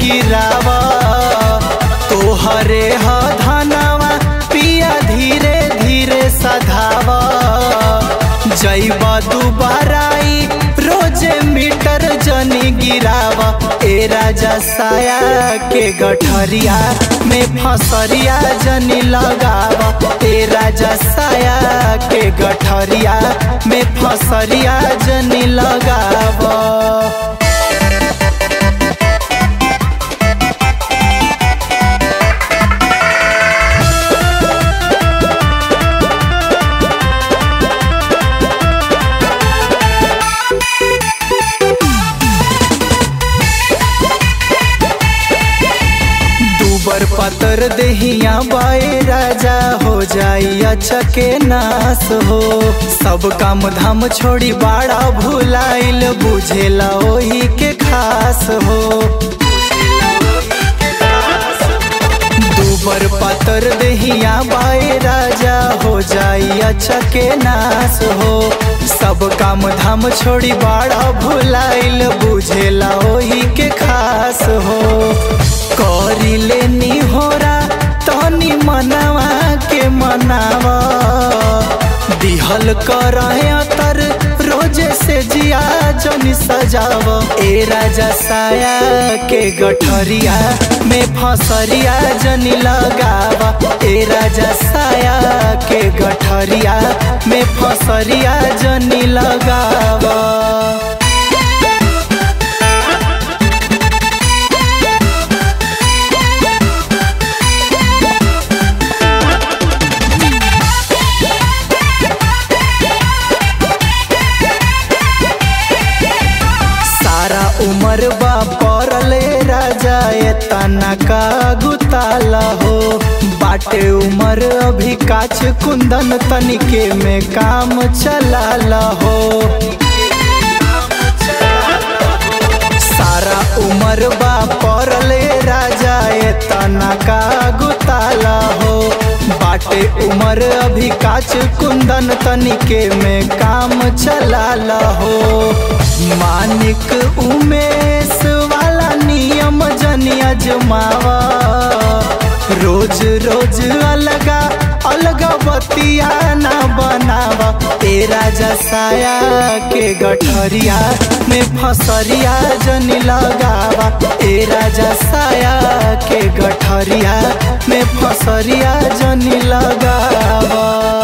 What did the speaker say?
गिरावा तोहरे ह धनवा पिया धीरे धीरे सधावा जैबा दुबाराई रोजे मीटर जनी गिरावा ए राजा साया के गठरिया में फसरिया जनी लगावा ए राजा साया के गठरिया में फसरिया जनी लगावा दूबर पतर देहिया बाए राजा हो जाई अचके नास हो सब काम धाम छोड़ी बाड़ा भुलाइल बुझेला ओही के खास हो दूबर पतर देहिया बाए राजा हो जाई अचके नास हो सब काम धाम छोड़ी बाड़ा भुलाइल बुझेला ओही के खास हो करी लेनी होरा तनी मनावा के मनावा दिहल कर तर रोजे से जिया जनी सजाव ए राजा साया के गठरिया में फसरिया जनी लगावा ए राजा साया के गठरिया में फसरिया जनी लगावा सारा उमर बा परले राजा एतना का गुताला हो बाटे उमर अभी काच कुंदन तनिके में काम चलाला हो सारा उमर बा परले राजा एतना का गुताला हो बाटे उमर अभी काच कुंदन तनिके में काम चलाला हो मानिक उमेश वाला नियम जनिया जमावा रोज रोज अलगा अलगा बतिया ना बनावा ए राजा साया के गठरिया में फसरिया जनी लगावा ए राजा साया के गठरिया में फसरिया जनी लगावा